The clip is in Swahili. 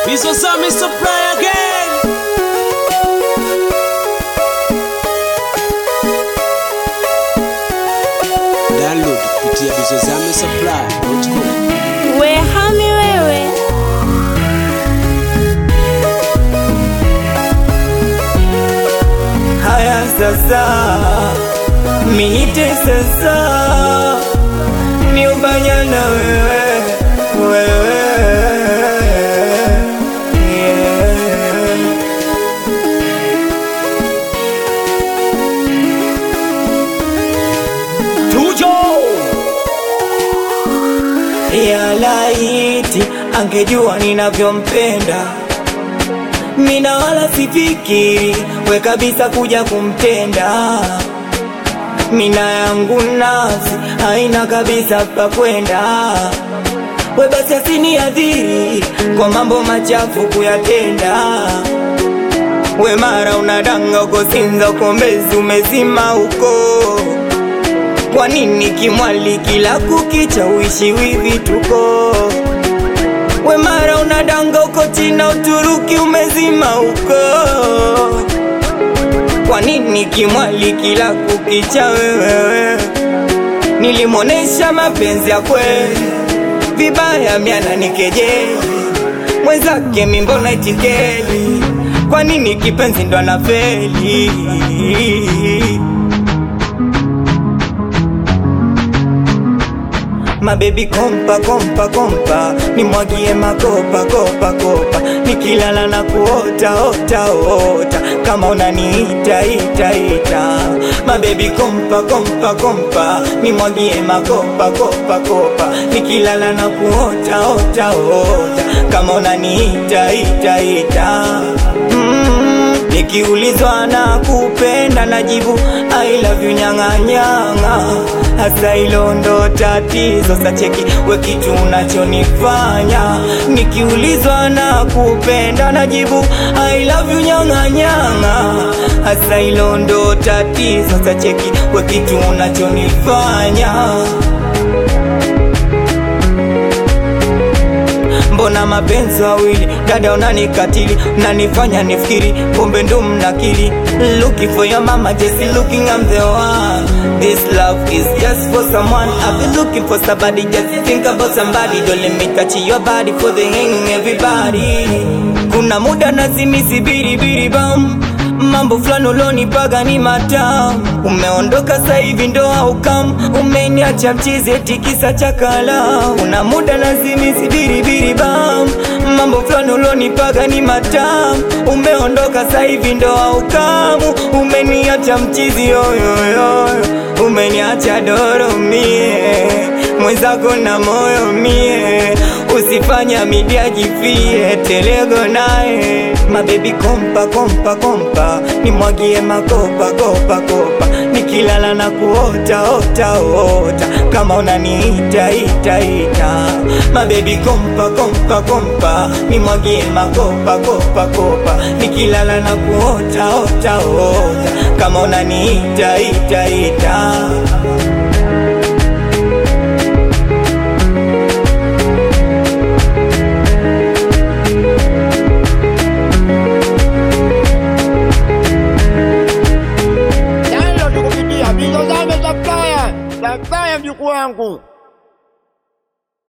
Bizo Zami Supply again. Download kupitia Bizo Zami Supply.com. We hami wewe Haya sasa, miite sasa, niubanya na wewe wewe, yeah. Tujo ya laiti angejua ninavyompenda mina wala sifikiri we kabisa kuja kumtenda mina yangu nafsi haina kabisa pa kwenda we basi asiniadhiri kwa mambo machafu kuyatenda we mara unadanga uko Sinza uko Mbezi umezima uko kwa nini kimwali kila kukicha uishi wivi tuko we mara unadanga uko China Uturuki umezima uko kwa nini kimwali kila kukicha wewewe nilimwonesha mapenzi ya kweli vibaya miana nikejeli mwenzake mimbona itikeli kwa nini kipenzi ndo anafeli mabebi kompa kompa kompa nimwagie makopa kopa kopa nikilala na kuota ota ota kama unaniita ita ita mabebi kompa kompa kompa nimwagie makopa kopa kopa nikilala na kuota ota ota kama unaniita ita ita mm, nikiulizwa na kupenda najibu I love you nyang'anyang'a hasa hilo ndo tatizo sacheki we kitu unachonifanya nikiulizwa na kupenda najibu I love you nyang'anyang'a hasa hilo ndo tatizo sacheki we kitu unachonifanya mbona mapenzi wawili dada unanikatili unanifanya nifikiri kumbe ndo mnakili looking for your mama just looking I'm the one this love is just for someone I've been looking for somebody just think about somebody don't let me touch your body for the hanging everybody kuna muda nazimisi biribiri bam mambo fulani ulonipaga ni matamu umeondoka sasa hivi ndo aukam umeniacha mchizi eti kisa cha kala una muda lazimisi biribiri bam mambo fulani ulonipaga ni matamu umeondoka sasa hivi ndo aukamu umeniacha mchizi yoyoyo umeniacha doro mie mwenzako na moyo mie usifanya midia jifie telego naye mabebi kompa kompa kompa nimwagie makopa kopa kopa nikilala na kuota ota ota kama unaniita ita ita mabebi kompa kompa kompa nimwagie makopa kopa kopa nikilala na kuota ota ota kama unaniita ita ita